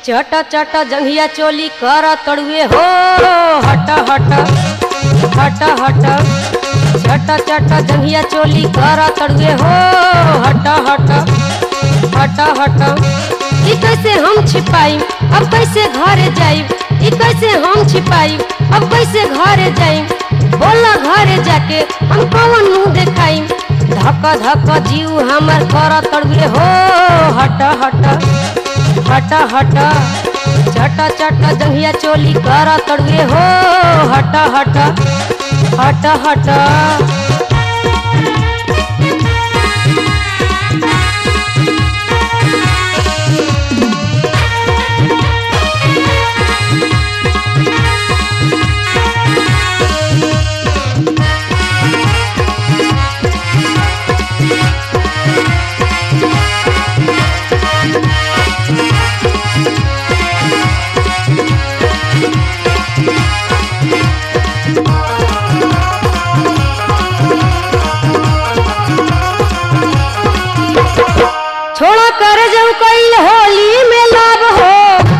चट चट जंघिया चोली कर तड़ुए हो हट हट हट हट चट चट जंघिया चोली कर तड़ुए हो हट हट हट हट ई कैसे हम छिपाई अब कैसे घरे जाई ई कैसे हम छिपाई अब कैसे घरे जाई बोला घरे जाके हम कौन मुंह देखाई धक धक जीव हमर कर तड़ुए हो हट हट हट हट चट चट जंघिया चोली कर तड़ुए हो हट हट हट हट छोड़ा कर जाऊ कैल होली में लाभ हो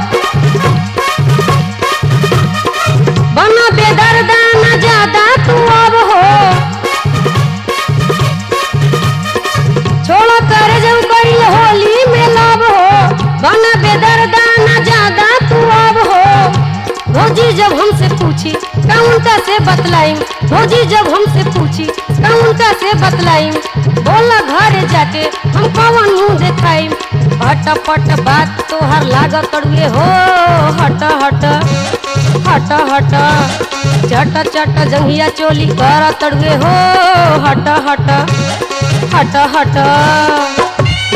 बना बेदर्दा न ज्यादा तू अब हो छोड़ा कर जाऊ कैल होली में लाभ हो बना बेदर्दा न ज्यादा तू अब हो भौजी जब हमसे पूछी काउंटा से बतलाई भौजी जब हमसे पूछी काउंटा से बतलाई बोला घरे जाके हम कौन मुंह देखाई पट पट बात तोहर लागत तड़ुए हो हट हट हट हट चट चट जंघिया चोली कर तड़ुए हो हट हट हट हट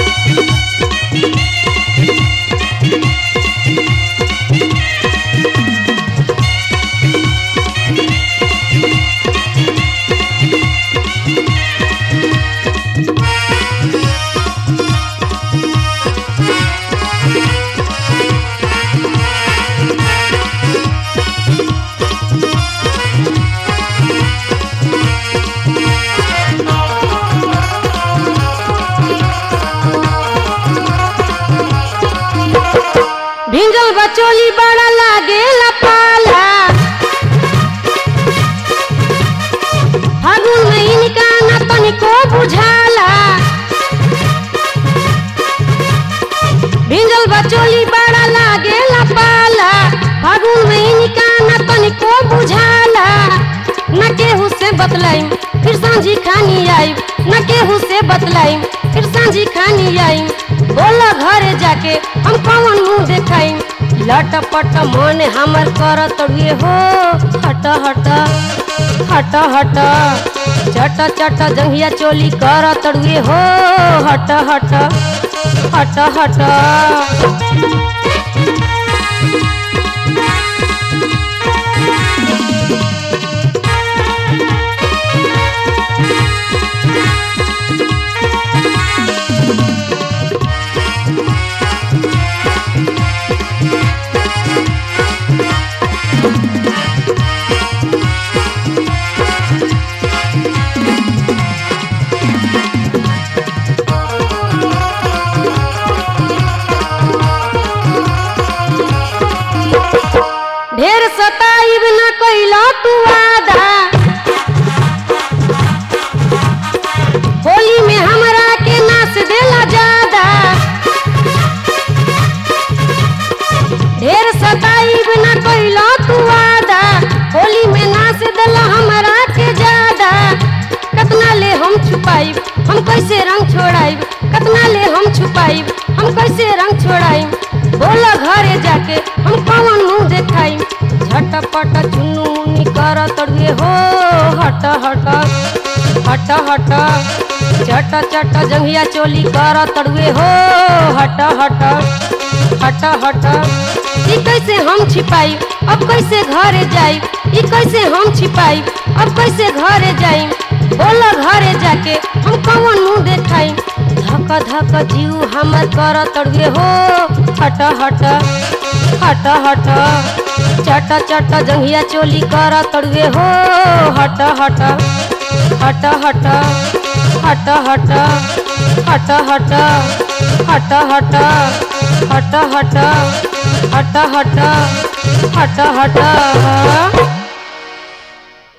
भिंगल बचोली बड़ा लागे पाला फागुन महीनिका न तनिको बुझाला भिंगल बचोली बड़ा लागे पाला फागुन महीनिका न तनिको बुझाला न केहू से बतलाई फिर सांझी खानी आई न केहू से बतलाई फिर सांझी खानी आई बोला घरे जाके हम कौन मुंह देखाई लटपट मन हमर कर तड़ुए हो हट हट हट हट चट चट जंघिया चोली कर तड़ुए हो हट हट हट हट ढेर सताइब न कैला तू वादा होली में हमरा के नाच देला ज्यादा ढेर सताइब न कैला तू वादा होली में नाच देला हमरा के ज्यादा कतना ले हम छुपाइब हम कैसे रंग छोड़ाइब कतना ले हम छुपाइब हम कैसे रंग छोड़ाइब बोला घरे जाके हम कौन मुंह देखाई झटपट चुन्नू मुन्नी कर तड़ुए हो हट हट हट हट चट चट जंघिया चोली कर तड़ुए हो हट हट हट हट ई कैसे हम छिपाई अब कैसे घरे जाई ई कैसे हम छिपाई अब कैसे घरे जाई बोला घरे जाके हम कौन मुंह देखाई धक धक जीव हमर कर तड़ुए हो हट हट हट हट चट चट जंघिया चोली कर तड़ुए हो हट हट हट हट हट हट हट हट हट हट हट हट हट हट हट हट